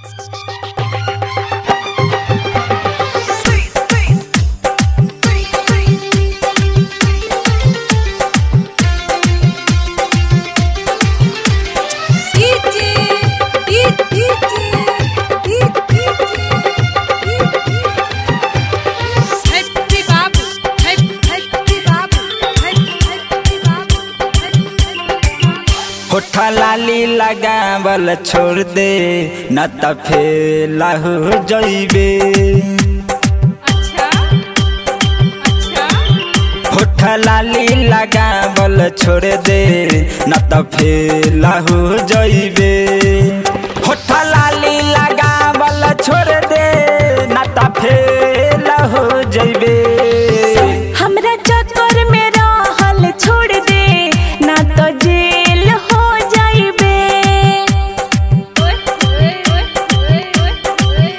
Happy Babu, Happy Happy Babu, Happy Happy Babu, Happy Happy Babu. होठा लाली लगावल छोड़ दे न त फेला हो जइबे अच्छा अच्छा होठा लाली लगावल छोड़ दे न त फेला हो जइबे होठा लाली लगावल छोड़ दे न त फेला हो जइबे हमरा चक्कर में रहल छोड़ दे ना तो जेल हो जाइबे ओए ओए ओए ओए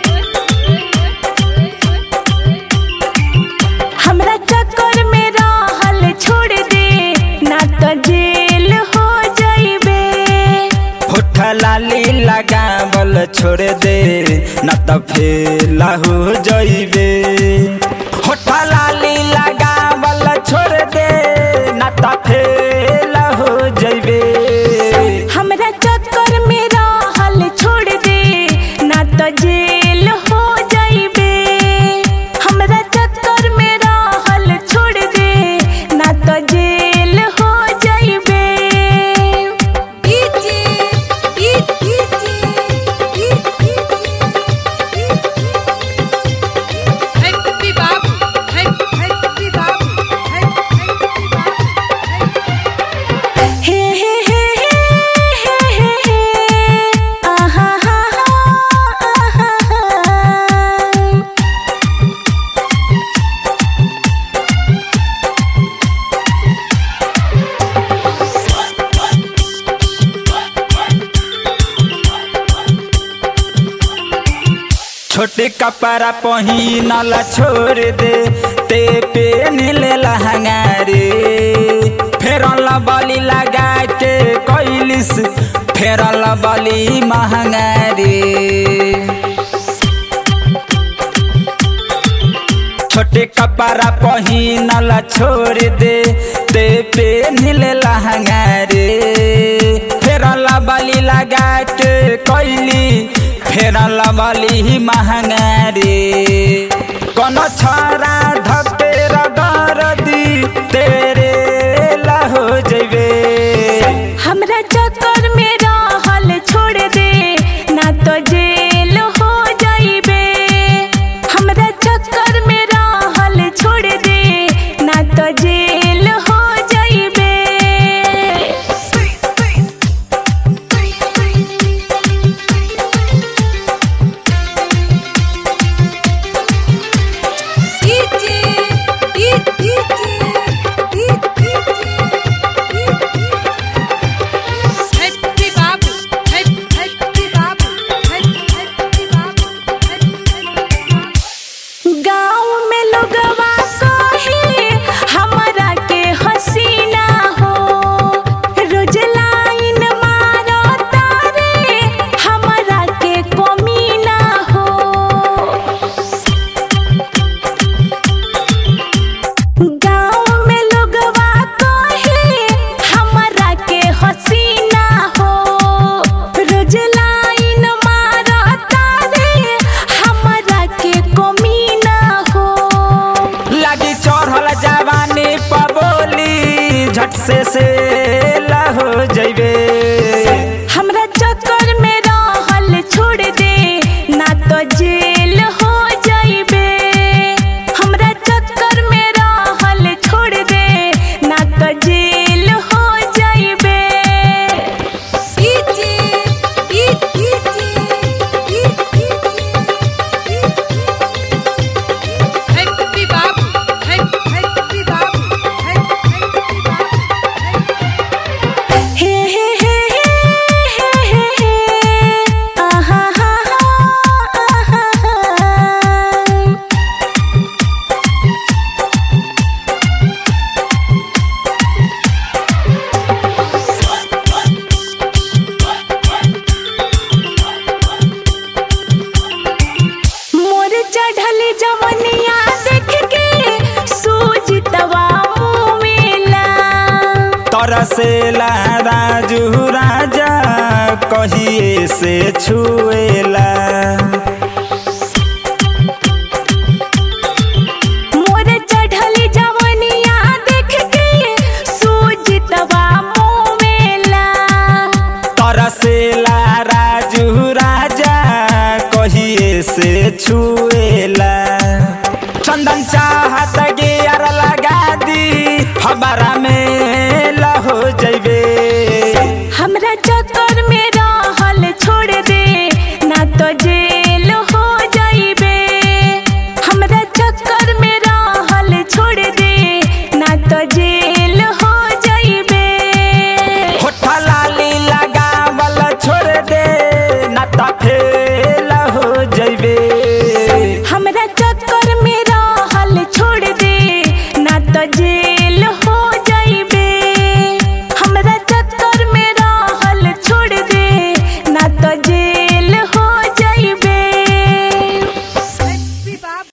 हमरा चक्कर में रहल छोड़ दे ना तो जेल हो जाइबे होठा लाली लगावल छोड़ दे न त फेला हो जइबे होठा लाली लगावल छोड़ दे न त फेला हो जइबे हमरा चक्कर में रहल छोड़ दे ना तो जेल हो जाइबे हमरा चक्कर में रहल छोड़ दे ना तो जेल हो जाइबे DJ DJ Happy Babu, Happy Happy Babu, Happy Happy Babu. हे हे हे हे हे हे आहा हा हा आहा हा छोटे कपड़ा पहिनल छोड़ दे ते पे नीले लहंगा रे फेरल बली लगा के कैलिस फेरल बली महंगा रे छोटे कपड़ा पहिनल छोड़ दे ते पे नीले लहंगा रे फेरल बली लगा के कैली फेरल बली महंगा रे कोनो छोरा धके रगर दी तेरे लहो जइबे हमरा चक्कर में रहल छोड़ दे ना तो जेल हो जाइबे हमरा चक्कर में रहल छोड़ दे ना तो जेल हो जाइबे डीजे जवनिया देख के सूझतवा मुमिला तरसेला राजू राजा कहिए से छुएला मोर चढ़ली जवनिया देख के सूझतवा मुमिला तरसेला राजू राजा कहिए से छुएला चंदन चाहत गियर लगा दी हमारा में लहो जैबे हमरा चक्कर में रहल छोड़ दे ना तो जे